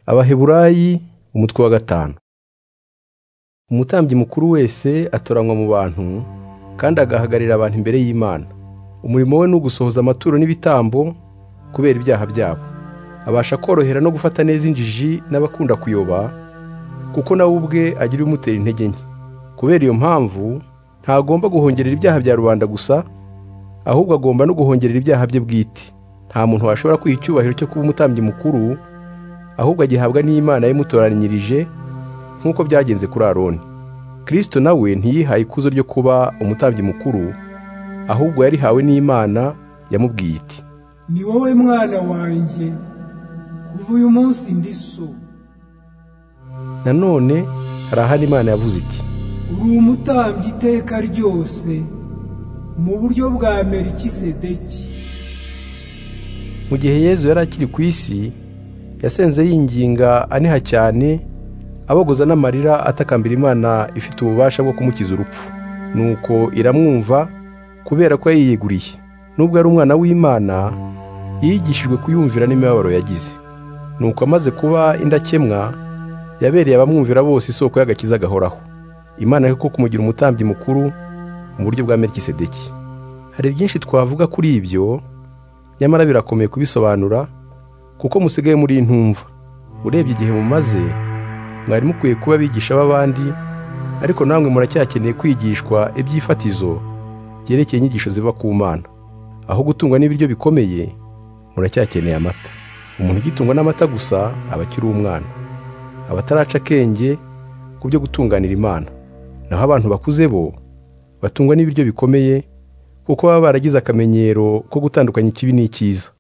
abaheburayi umutwe wa gatanu umutambyi mukuru wese atoranywa mu bantu kandi agahagararira abantu imbere y'imana umurimo we ni ugusohoza amaturo n'ibitambo kubera ibyaha byabo abasha korohera no gufata neza injiji n'abakunda kuyoba kuko nawe ubwe agira ibimutera intege nke kubera iyo mpamvu ntagomba guhongerera ibyaha bya rubanda gusa ahubwo agomba no guhongerera ibyaha bye bwite nta muntu washobora kwiha icyubahiro cyo kuba umutambyi mukuru ahubwo agihabwa n'imana yamutoranyirije nk'uko byagenze kuri aroni kirisito nawe ntiyihaye ikuzo ryo kuba umutambyi mukuru ahubwo yarihawe n'imana yamubwiye iti ni wowe mwana wanjye kuva uyu munsi ndi so nanone hari ahandi imana yavuze iti uri umutambyi iteka ryose mu buryo bwa merikisedeki mu gihe yezu yari akiri ku isi yasenze yinginga aniha cyane abogoza n'amarira atakambira imana ifite ububasha bwo kumukiza urupfu nuko iramwumva kubera ko yayiyeguriye nubwo ari umwana w'imana yigishijwe kuyumvira n'imibabaro yagize nuko amaze kuba indakemwa yabereye abamwumvira bose isoko y'agakiza gahoraho imana yo kumugira umutambyi mukuru mu buryo bwa merikisedeki hari byinshi twavuga kuri ibyo nyamara birakomeye kubisobanura kuko musigaye muri intumva urebye igihe mumaze mwari mukwiye kuba abigisha b'abandi ariko namwe muracyakeneye kwigishwa ibyifatizo byerekeye inyigisho ziva ku mana aho gutungwa n'ibiryo bikomeye muracyakeneye amata umuntu ugitungwa n'amata gusa aba akiri umwana abataraca akenge ku byo gutunganira imana naho abantu bakuze bo batungwa n'ibiryo bikomeye kuko baba baragize akamenyero ko gutandukanya ikibi n'icyiza